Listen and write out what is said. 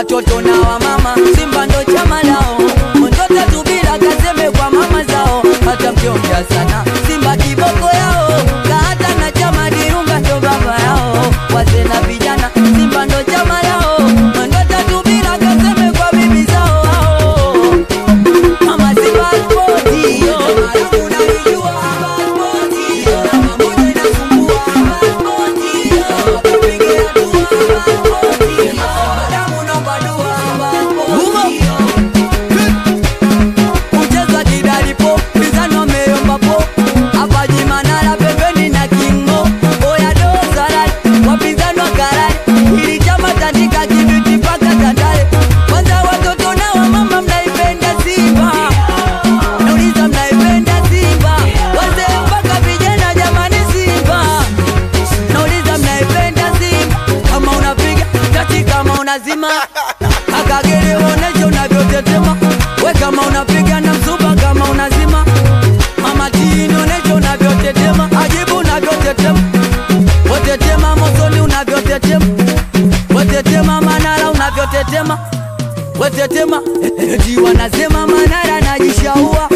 watoto na wamama, Simba ndo chama lao, ndote tu bila kaseme kwa mama zao, hata mkiongea sana Simba kiboko yao, kahata na chama Dirunga ndo baba yao, wazee na vijana, Simba ndo chama lao, ndote tu bila kaseme kwa bibi zao hao. Mama Simba spoti, unanijua spoti, namba moja inasumbua spoti, wakupigia dua spoti, damu naomba dua spoti. Kucheza kidalipo, mizano ameomba po, hapa Jimanara pembeni na Kingo, oya dozara, wapinzani wa karari, ili chama tandika kibiti mpaka Tandale. Kwanza watoto na wamama mnaipenda Simba, nauliza mnaipenda Simba, wazee mpaka vijana, jamani Simba, nauliza mnaipenda Simba, kama unapiga tati, kama unazima akagere, onesha unavyotetema, we kama unapiga na msuba, kama unazima mama tini, onesha unavyotetema, ajibu unavyotetema, wetetema mosoni unavyotetema, wetetema Manara unavyotetema wetetema eti wanasema Manara najishaua